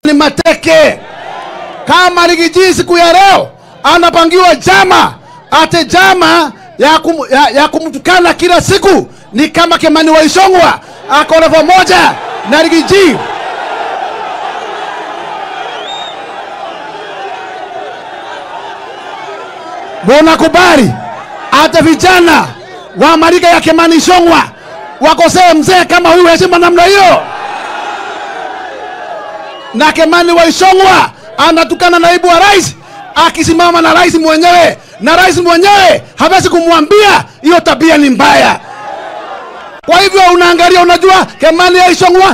ni mateke. Kama Rigiji siku ya leo anapangiwa jama ate jama ya, kum, ya, ya kumtukana kila siku ni kama Kimani Waisongwa ako level moja na Rigiji. Munakubali hata vijana wa marika ya Kimani Ichung'wah wakosee mzee kama huyu heshima namna hiyo? Na Kimani wa Ichung'wah anatukana naibu wa rais akisimama na rais mwenyewe, na rais mwenyewe hawezi kumwambia hiyo tabia ni mbaya. Kwa hivyo unaangalia, unajua Kimani ya Ichung'wah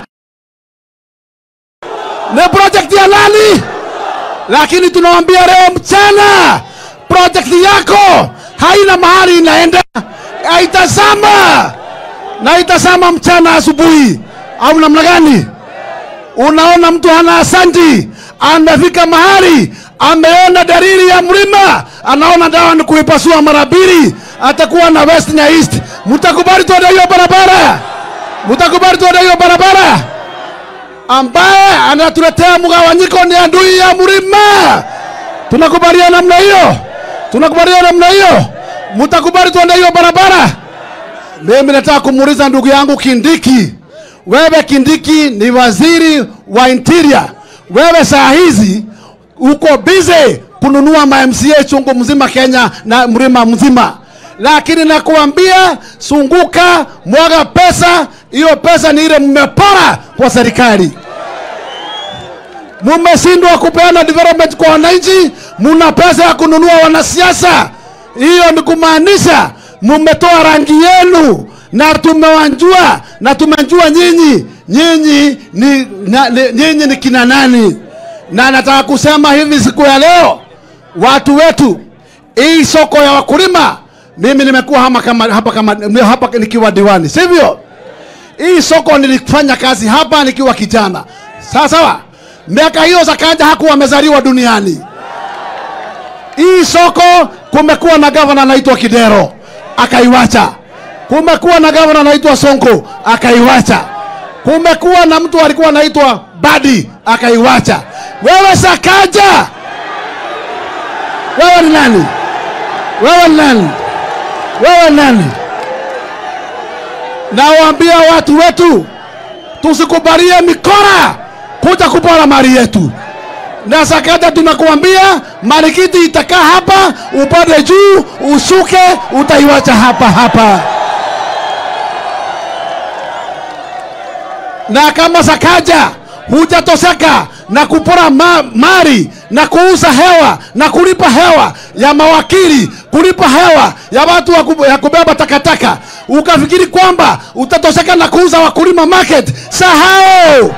ni project ya nani? Lakini tunawambia leo mchana, project yako haina mahali inaenda, haitazama na itazama mchana asubuhi, au namna gani? Unaona mtu hana asanti, amefika mahali ameona dalili ya mlima, anaona dawa ni kuipasua mara mbili, atakuwa na west na east. Mtakubali tuende hiyo barabara? Mtakubali tuende hiyo barabara? Ambaye anatuletea mgawanyiko ni adui ya mlima. Tunakubaliana namna hiyo? Tunakubaliana namna hiyo? Mtakubali tuende hiyo barabara? Mimi nataka kumuuliza ndugu yangu Kindiki, wewe Kindiki ni waziri wa interior, wewe saa hizi uko busy kununua ma MCA chungu mzima Kenya na mlima mzima, lakini nakuambia sunguka, mwaga pesa. Hiyo pesa ni ile mmepora kwa serikali, mumeshindwa kupeana development kwa wananchi, muna pesa ya kununua wanasiasa. Hiyo ni kumaanisha mumetoa rangi yenu na tumewanjua na tumejua nyinyi nyinyi ni, na, ni, nyinyi ni kina nani, na nataka kusema hivi siku ya leo, watu wetu, hii soko ya wakulima, mimi nimekuwa hapa kama, hapa, kama, hapa nikiwa diwani, sivyo? Hii soko nilifanya kazi hapa nikiwa kijana, sawa sawa. Miaka hiyo Sakaja hakuwa amezaliwa duniani. Hii soko kumekuwa na gavana anaitwa Kidero akaiwacha. Kumekuwa na gavana anaitwa Sonko akaiwacha. Kumekuwa na mtu alikuwa anaitwa Badi akaiwacha. Wewe Sakaja, wewe ni nani? Wewe ni nani? Wewe ni nani? Nawaambia watu wetu tusikubalie mikora kuja kupora mali yetu na Sakaja tunakuambia marikiti itakaa hapa, upande juu, ushuke, utaiwacha hapa hapa. Na kama Sakaja hujatoseka na kupora ma mali na kuuza hewa na kulipa hewa ya mawakili, kulipa hewa ya watu wa kub- ya kubeba takataka, ukafikiri kwamba utatoseka na kuuza wakulima market, sahau.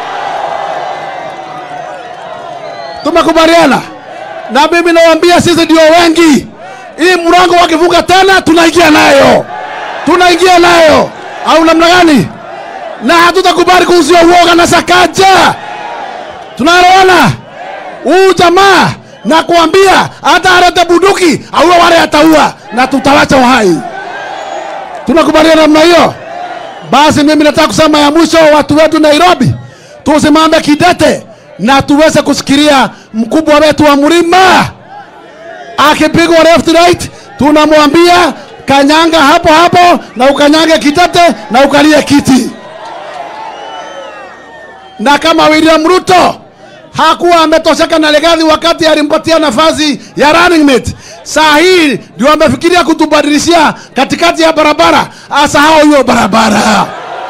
Tumekubaliana na mimi nawaambia, sisi ndio wengi. Hii mlango wakifunga tena, tunaingia nayo, tunaingia nayo, au namna gani? Na hatutakubali kuuziwa uoga na Sakaja. Tunaelewana? Huu jamaa na kuambia, hata alete bunduki auwe wale ataua, na tutawacha uhai. Tunakubaliana namna hiyo? Basi mimi nataka kusema ya mwisho, watu wetu Nairobi, tusimame kidete na tuweze kusikilia mkubwa wetu wa mlima akipigwa left right, tunamwambia kanyanga hapo hapo na ukanyange kitete na ukalie kiti. Na kama William Ruto hakuwa ametosheka na Legathi wakati alimpatia nafasi ya running mate, saa hii ndio amefikiria kutubadilishia katikati ya barabara, asahau hiyo barabara,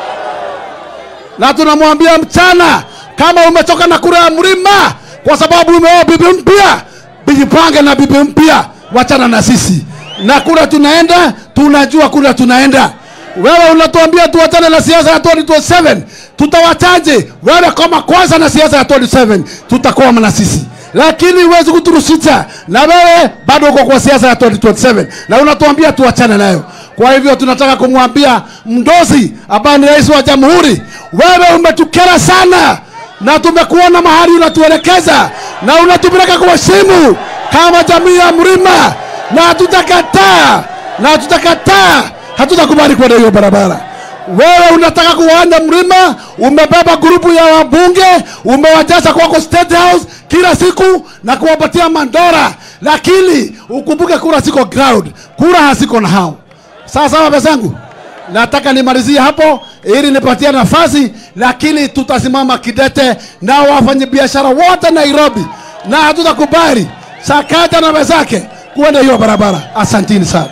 na tunamwambia mchana kama umetoka na kura ya mlima kwa sababu umeoa bibi mpya, jipange na bibi mpya, wachana na sisi na kura tunaenda, tunajua kura tunaenda. Wewe unatuambia tuwachane na siasa ya 2027 tutawachaje? Wewe kama kwanza na siasa ya 27 tutakwama na sisi, lakini huwezi kuturusisha, na wewe bado uko kwa siasa ya 2027 na unatuambia tuwachane nayo. Kwa hivyo tunataka kumwambia Mdozi ambaye ni rais wa jamhuri, wewe umetukera sana na tumekuona mahali unatuelekeza na unatupeleka kwa simu kama jamii ya mlima, na hatutakataa na hatutakataa, hatutakubali kwenda hiyo barabara. wewe unataka kuwanda mlima, umebeba grupu ya wabunge, umewajaza kwako State House kila siku na kuwapatia mandora, lakini ukumbuke kura ziko ground, kura haziko na hao. Sawa sawa, pezangu, nataka nimalizie hapo ili nipatie nafasi, lakini tutasimama kidete na wafanyabiashara wote Nairobi, na hatutakubali Sakaja na wenzake kuenda hiyo barabara. Asantini sana.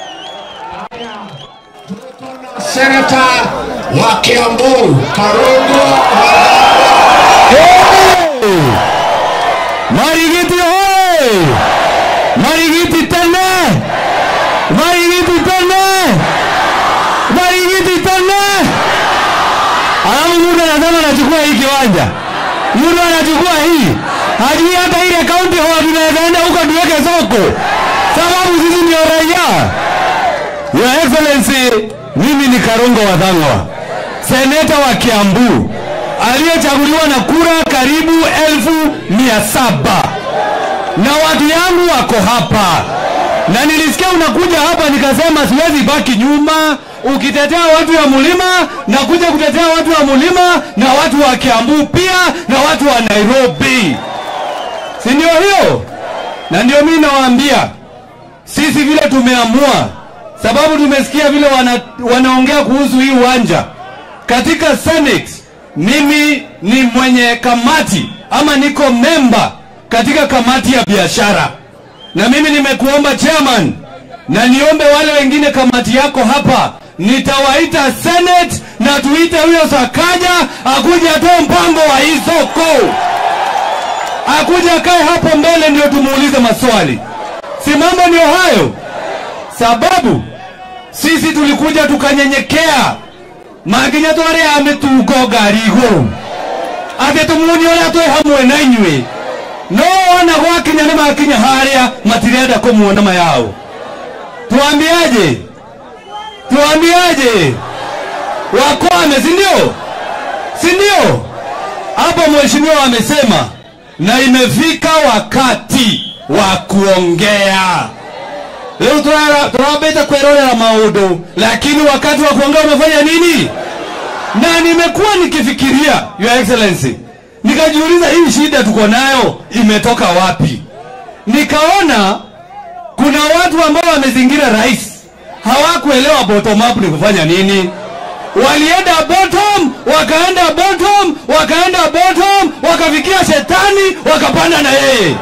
Senata wa Kiambu Karungo Marigiti hoye! Marigiti tena! Marigiti tena! Marigiti tena! Alafu mtu anasema anachukua hii kiwanja, mtu anachukua hii, hajui hata ile kaunti huwa tunaweza enda huko tuweke soko, sababu sisi ndio raia. Your Excellency, mimi ni Karungo Wathang'wa, seneta wa Kiambu aliyechaguliwa na kura karibu elfu mia saba na watu yangu wako hapa, na nilisikia unakuja hapa, nikasema siwezi baki nyuma. Ukitetea watu wa mlima na kuja kutetea watu wa mlima na watu wa Kiambu pia na watu wa Nairobi, si ndio hiyo? Na ndio mimi nawaambia sisi vile tumeamua, sababu tumesikia vile wana, wanaongea kuhusu hii uwanja katika Senate. Mimi ni mwenye kamati ama niko memba katika kamati ya biashara, na mimi nimekuomba chairman, na niombe wale wengine kamati yako hapa, nitawaita Senate na tuite huyo Sakaja akuja atoe mpango wa hii soko, akuja akae hapo mbele ndio tumuulize maswali. Si mambo ndio hayo? Sababu sisi tulikuja tukanyenyekea maginya twari ya mitugo ngari iguru ati tumuoni uria twi hamwe na inyui no wona gwakinya ni makinya haria matirenda kumuona mayao tuambiaje tuambiaje wakwame si ndio si ndio hapo mheshimiwa amesema na imefika wakati wa kuongea Leo turara- turabeta kwerorera maundu, lakini wakati wa kuongea umefanya nini? Na nimekuwa nikifikiria, Your Excellency, nikajiuliza hii shida tuko nayo imetoka wapi? Nikaona kuna watu ambao wamezingira rais hawakuelewa bottom up ni kufanya nini. Walienda bottom, wakaenda bottom, wakaenda bottom, wakafikia shetani, wakapanda na yeye.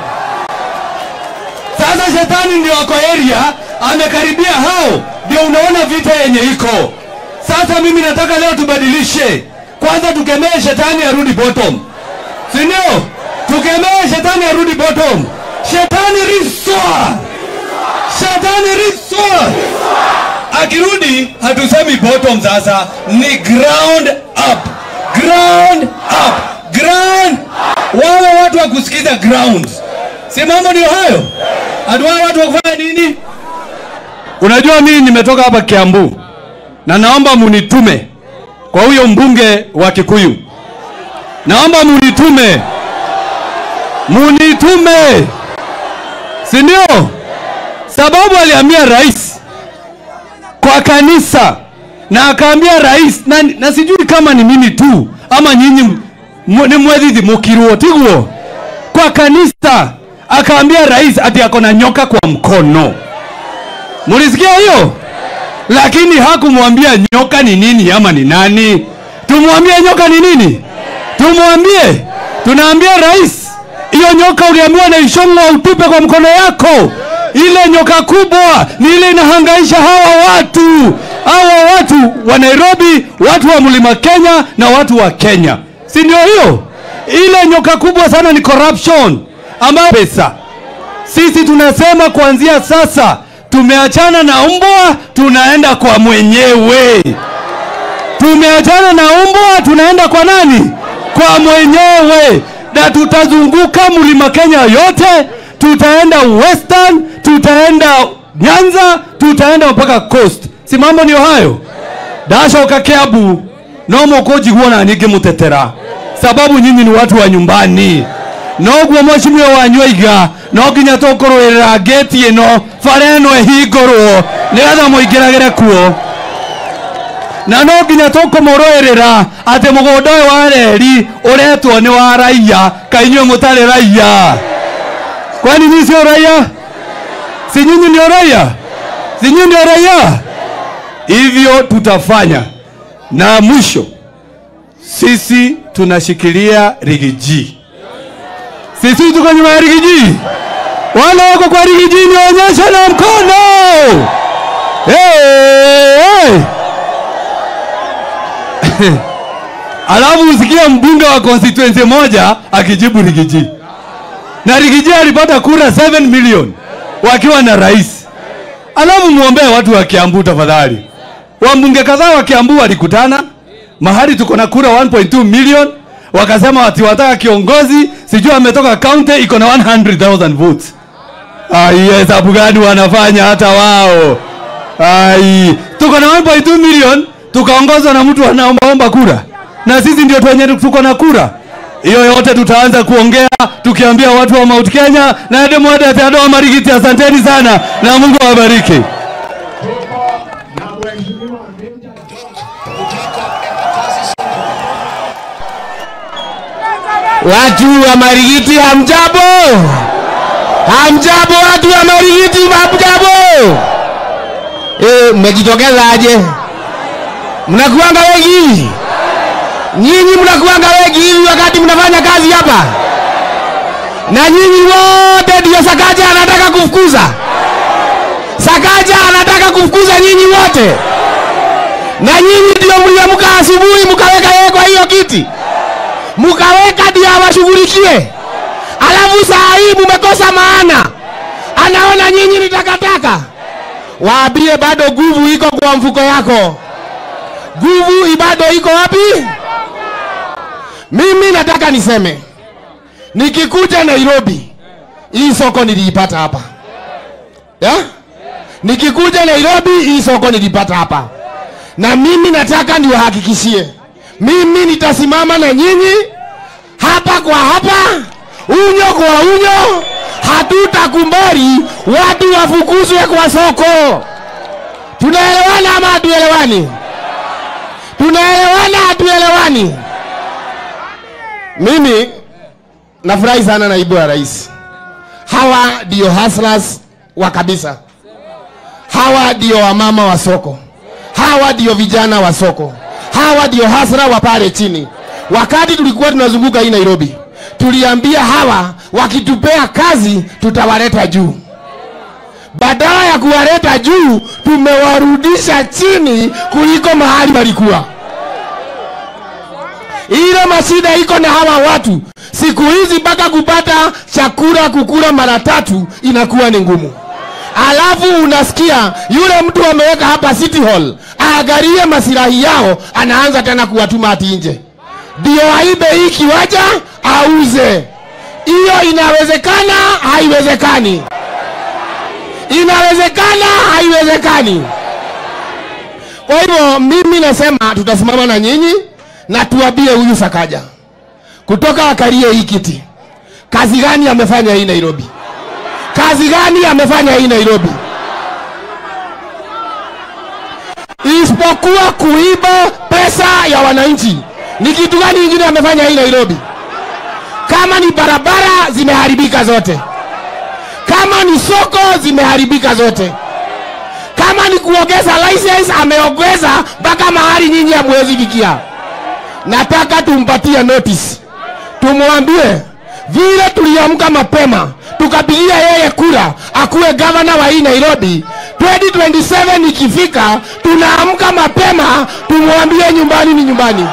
Sasa shetani ndio ako area, amekaribia hao, ndio unaona vita yenye iko sasa. Mimi nataka leo tubadilishe, kwanza tukemee shetani arudi bottom, si ndio? Tukemee shetani arudi bottom. Shetani riswa, shetani riswa. Akirudi hatusemi bottom, sasa ni ground up, ground up, ground. Wawe watu wa kusikiza ground, si mambo ndio hayo? Aduwa watu wa kufanya nini? Unajua mimi nimetoka hapa Kiambu na naomba munitume kwa huyo mbunge wa Kikuyu, naomba munitume, munitume, si ndio? Sababu aliambia rais kwa kanisa na akaambia rais na, na sijui kama ni mimi tu ama nyinyi mu- ni mwethithi mukiruo tiguo kwa kanisa akaambia rais ati ako na nyoka kwa mkono. Mulisikia hiyo? Lakini hakumwambia nyoka ni nini ama ni nani. Tumwambie nyoka ni nini? Tumwambie, tunaambia rais, hiyo nyoka uliambiwa na ishongo utupe kwa mkono yako. Ile nyoka kubwa ni ile inahangaisha hawa watu, hawa watu wa Nairobi, watu wa mlima Kenya na watu wa Kenya, si ndio hiyo? Ile nyoka kubwa sana ni corruption ambayo pesa. Sisi tunasema kuanzia sasa tumeachana na mbwa, tunaenda kwa mwenyewe. Tumeachana na mbwa, tunaenda kwa nani? Kwa mwenyewe, na tutazunguka mlima Kenya yote, tutaenda Western, tutaenda Nyanza, tutaenda mpaka Coast. Si mambo ndio hayo? ndacoka Kiambu no mũkũnjigua na ningĩ mũtetera sababu nyinyi ni watu wa nyumbani noguo mwecimio wanyu aiga no nginya tũkũrũĩrĩra ngĩti ĩno bara ĩno ĩhingũrwo nĩgetha mũingĩragĩre kuo na no nginya tũkũmũrũĩrĩra atĩ mũgũnda ũyũ wa reri ũretwo nĩ wa raia kainyuĩ mũtarĩ raia kwani nyinyi sio raia si nyinyi ndio raia si nyinyi ndio raia hivyo tutafanya na mwisho sisi tunashikilia rigiji sisi tuko nyuma ya rigiji wale wako kwa rigiji nionyeshe na mkono hey, hey. alafu usikia mbunge wa constituency moja akijibu rigiji na rigiji alipata kura 7 million wakiwa na rais alafu muombee watu wa kiambu tafadhali wambunge kadhaa wa kiambu walikutana mahali tuko na kura 1.2 million wakasema ati wataka kiongozi sijui ametoka county iko na 100000 votes ai hesabu gani wanafanya hata wao ai tuko na 1.2 million tukaongozwa na mtu anaombaomba kura na sisi ndio twenye tuko na kura hiyo yote tutaanza kuongea tukiambia watu wa Mount Kenya na Edemwade Theodore Marigiti, asanteni sana na Mungu awabariki. Tuko na mheshimiwa Meja George kutoka Embakasi Watu wa Marigiti hamjambo? Hamjambo watu wa Marigiti hamjambo? Eh, mmejitokeza aje? Mnakuanga wengi hivi? Nyinyi mnakuanga wengi hivi wakati mnafanya kazi hapa? Na nyinyi wote ndio Sakaja anataka kufukuza? Sakaja anataka kufukuza nyinyi wote? Na nyinyi ndio mliamka asubuhi mkaweka yeye kwa hiyo kiti? mukaweka ndio awashughulikie, alafu saa hii mumekosa maana, anaona nyinyi ni takataka. Waambie bado nguvu iko kwa mfuko yako, nguvu bado iko wapi? Mimi nataka niseme, nikikuja Nairobi, hii soko niliipata hapa yeah? Nikikuja Nairobi, hii soko nilipata hapa, na mimi nataka niwahakikishie mimi nitasimama na nyinyi hapa kwa hapa, unyo kwa unyo. Hatutakubali watu wafukuzwe kwa soko. Tunaelewana ama hatuelewani? Tunaelewana hatuelewani? Mimi nafurahi sana naibu wa rais. Hawa ndio hustlers wa kabisa, hawa ndio wamama wa soko, hawa ndio vijana wa soko hawa ndio hasra wa pale chini. Wakati tulikuwa tunazunguka hii Nairobi, tuliambia hawa wakitupea kazi tutawaleta juu. Badala ya kuwaleta juu, tumewarudisha chini kuliko mahali walikuwa. Ile mashida iko na hawa watu siku hizi, mpaka kupata chakula kukula mara tatu inakuwa ni ngumu alafu unasikia yule mtu ameweka hapa City Hall aangalie masilahi yao, anaanza tena kuwatuma ati nje ndio aibe hii kiwanja auze. Hiyo inawezekana? Haiwezekani. Inawezekana? Haiwezekani. Kwa hivyo mimi nasema tutasimama na nyinyi na tuambie huyu Sakaja kutoka akalie hii kiti, kazi gani amefanya hii Nairobi? kazi gani amefanya hii Nairobi isipokuwa kuiba pesa ya wananchi? Ni kitu gani kingine amefanya hii Nairobi? Kama ni barabara zimeharibika zote, kama ni soko zimeharibika zote, kama ni kuongeza license ameongeza mpaka mahali nyinyi hamwezi fikia. Nataka tumpatie notice, tumwambie vile tuliamka mapema tukapigia yeye kura akuwe gavana wa hii Nairobi. 2027 ikifika, tunaamka mapema tumwambie nyumbani ni nyumbani.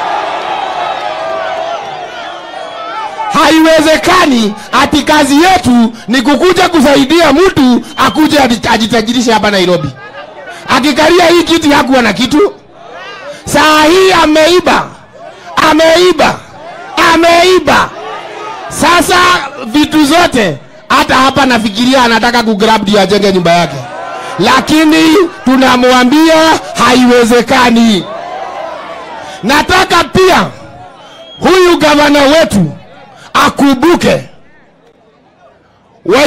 Haiwezekani ati kazi yetu ni kukuja kusaidia mtu akuje ajitajirishe hapa Nairobi. Akikalia hii kiti hakuwa na kitu, saa hii ameiba, ameiba, ameiba. Sasa vitu zote, hata hapa nafikiria anataka kugrab ndio ajenge nyumba yake, lakini tunamwambia haiwezekani. Nataka pia huyu gavana wetu akumbuke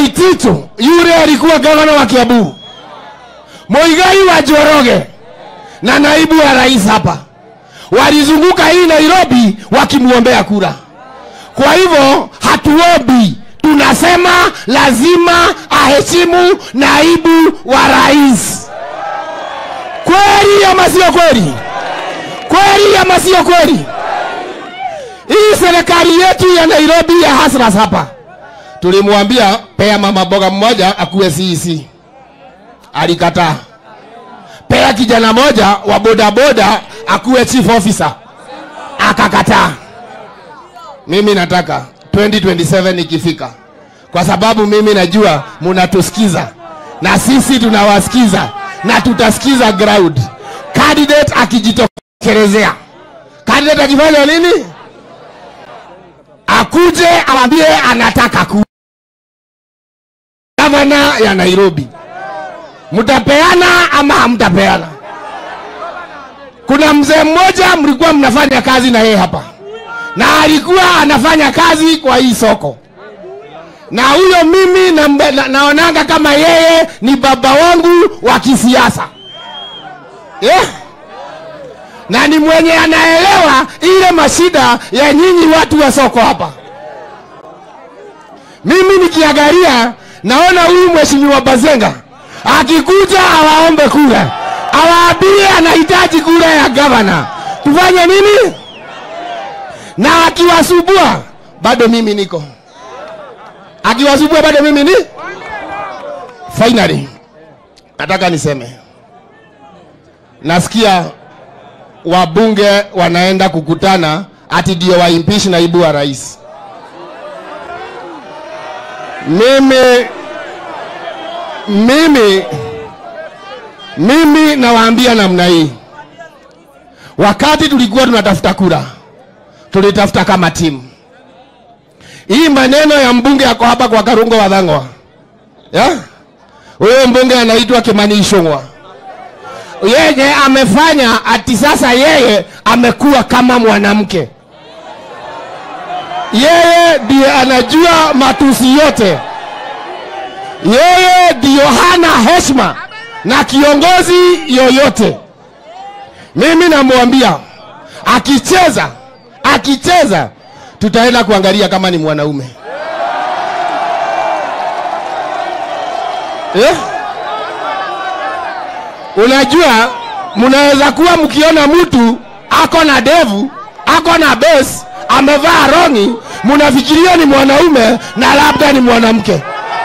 Waititu yule alikuwa gavana wa Kiambu, Muigai wa Njoroge na naibu wa rais hapa walizunguka hii Nairobi wakimwombea kura. Kwa hivyo hatuombi, tunasema lazima aheshimu naibu wa rais. Kweli ama sio kweli? Kweli ama sio kweli? Hii serikali yetu ya Nairobi ya hasras hapa, tulimwambia pea mama boga mmoja akuwe CEC, alikataa. Pea kijana moja wa bodaboda akuwe chief officer, akakataa. Mimi nataka 2027 ikifika, kwa sababu mimi najua munatusikiza na sisi tunawasikiza na tutasikiza ground. Candidate akijitokelezea, candidate akifanya nini? Akuje awambie anataka ku gavana ya Nairobi. Mtapeana ama hamtapeana? Kuna mzee mmoja mlikuwa mnafanya kazi na yeye hapa, na alikuwa anafanya kazi kwa hii soko, na huyo mimi na, na, naonanga kama yeye ni baba wangu wa kisiasa yeah. na ni mwenye anaelewa ile mashida ya nyinyi watu wa soko hapa. Mimi nikiangalia naona huyu mheshimiwa Bazenga akikuja awaombe kura, awaambie anahitaji kura ya gavana, tufanye nini? Na akiwasubua bado mimi niko, akiwasubua bado mimi ni. Finally, nataka niseme, nasikia wabunge wanaenda kukutana ati ndio waimpeach naibu wa rais. Mimi mimi mimi nawaambia namna hii, wakati tulikuwa tunatafuta kura, tulitafuta kama timu. Hii maneno ya mbunge yako hapa kwa Karungo Wathang'wa, ya huyo mbunge anaitwa Kimani Ichung'wa, yeye amefanya ati sasa yeye amekuwa kama mwanamke, yeye ndiye anajua matusi yote yeye ndiyo hana heshima na kiongozi yoyote. Mimi namwambia akicheza, akicheza tutaenda kuangalia kama ni mwanaume eh? Unajua, mnaweza kuwa mkiona mtu ako na devu, ako na besi, amevaa rongi, mnafikiria ni mwanaume na labda ni mwanamke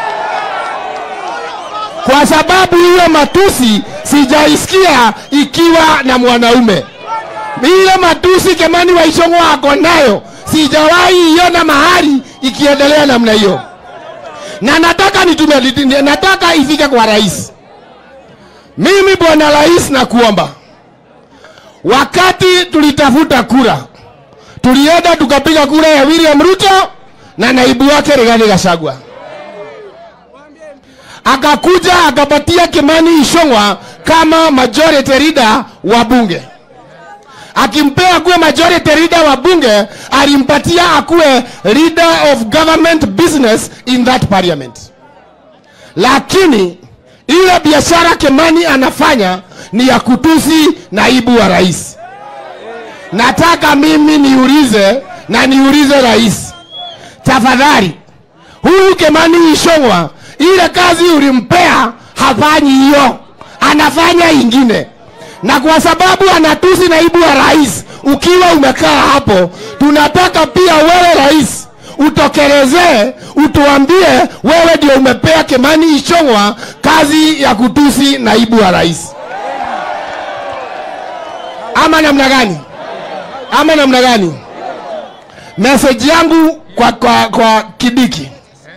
kwa sababu hiyo matusi sijaisikia ikiwa na mwanaume. Ile matusi Kimani wa Ichung'wa ako nayo sijawahi iona mahali ikiendelea namna hiyo, na nataka nitume, nataka ifike kwa rais. Mimi bwana rais, nakuomba, wakati tulitafuta kura, tulienda tukapiga kura ya William Ruto na naibu wake Rigathi Gachagua akakuja akapatia Kimani Ichung'wa kama majority leader wa bunge. Akimpea kuwe majority leader wa bunge, alimpatia akuwe leader of government business in that parliament. Lakini ile biashara Kimani anafanya ni ya kutusi naibu wa rais. Nataka mimi niulize na niulize rais, tafadhali, huyu Kimani Ichung'wa ile kazi ulimpea hafanyi hiyo, anafanya ingine, na kwa sababu anatusi naibu wa rais, ukiwa umekaa hapo, tunataka pia wewe rais utokelezee, utuambie wewe ndio umepea Kimani Ichung'wa kazi ya kutusi naibu wa rais, ama namna gani? Ama namna gani? Message yangu kwa, kwa, kwa Kidiki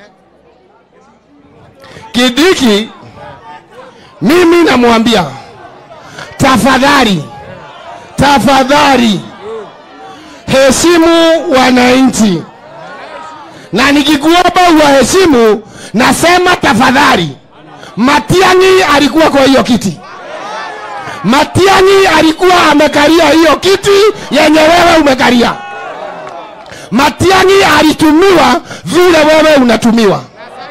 Kidiki, mimi namwambia tafadhali, tafadhali heshimu wananchi, na nikikuomba uwaheshimu, nasema tafadhali. Matiang'i alikuwa kwa hiyo kiti, Matiang'i alikuwa amekalia hiyo kiti yenye wewe umekalia. Matiang'i alitumiwa vile wewe unatumiwa.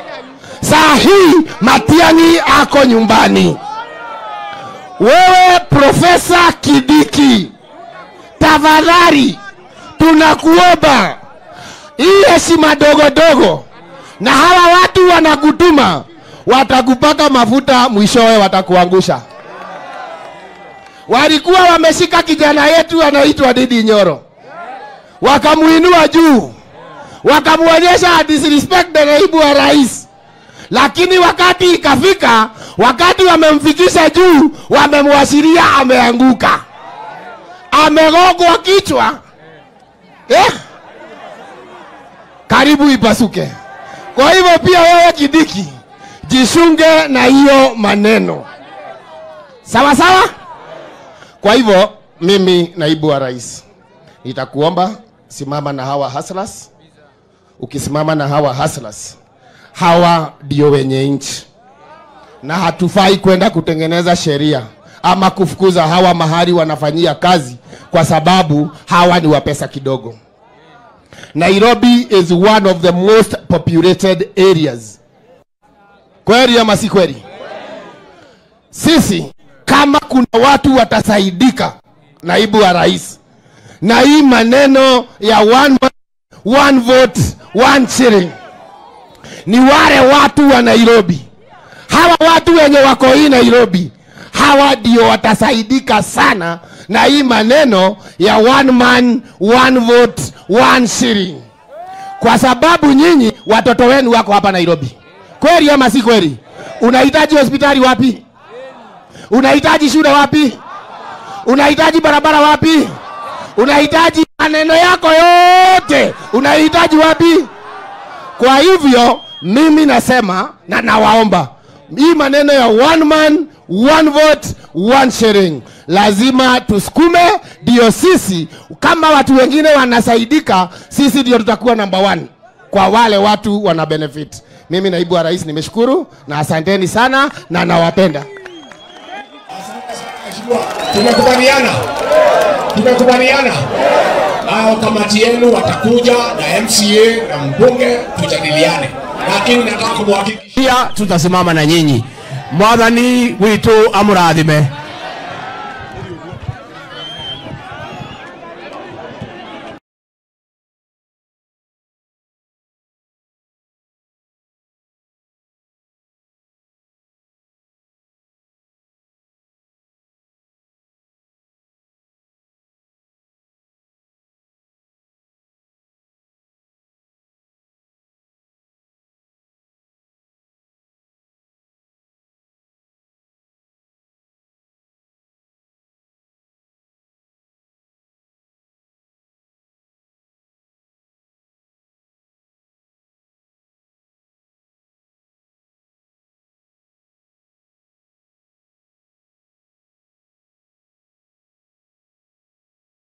Saa hii Matiang'i ako nyumbani, wewe Profesa Kidiki, tafadhali tunakuomba hii heshima dogo dogo, na hawa watu wanakutuma, watakupaka mafuta, mwishowe watakuangusha. Walikuwa wameshika kijana yetu anaitwa Didi Nyoro, wakamuinua juu, wakamuonyesha disrespect na naibu wa rais lakini wakati ikafika, wakati wamemfikisha juu, wamemwashiria ameanguka, amegongwa kichwa eh? Karibu ipasuke. Kwa hivyo pia wewe Kidiki, jisunge na hiyo maneno, sawa sawa. Kwa hivyo mimi naibu wa rais nitakuomba simama na hawa hustlers. Ukisimama na hawa hustlers, hawa ndio wenye nchi, na hatufai kwenda kutengeneza sheria ama kufukuza hawa mahali wanafanyia kazi, kwa sababu hawa ni wa pesa kidogo. Nairobi is one of the most populated areas. Kweli ama si kweli? Sisi kama kuna watu watasaidika, naibu wa rais, na hii maneno ya one man, one vote, one shilling ni wale watu wa Nairobi. Hawa watu wenye wako hii Nairobi, hawa ndio watasaidika sana na hii maneno ya one man one vote one shilling, kwa sababu nyinyi watoto wenu wako hapa Nairobi. Kweli ama si kweli? Unahitaji hospitali wapi? Unahitaji shule wapi? Unahitaji barabara wapi? Unahitaji maneno yako yote unahitaji wapi? Kwa hivyo mimi nasema na nawaomba hii maneno ya one man one vote one sharing lazima tusukume, ndio sisi kama watu wengine wanasaidika, sisi ndio tutakuwa number one kwa wale watu wana benefit. Mimi naibu wa rais nimeshukuru na asanteni sana na nawapenda. Mheshimiwa, tumekubaliana, tumekubaliana. Hao kamati yenu watakuja na MCA na mbunge tujadiliane, lakini nataka kumhakikishia pia tutasimama na nyinyi mwathani witu amurathime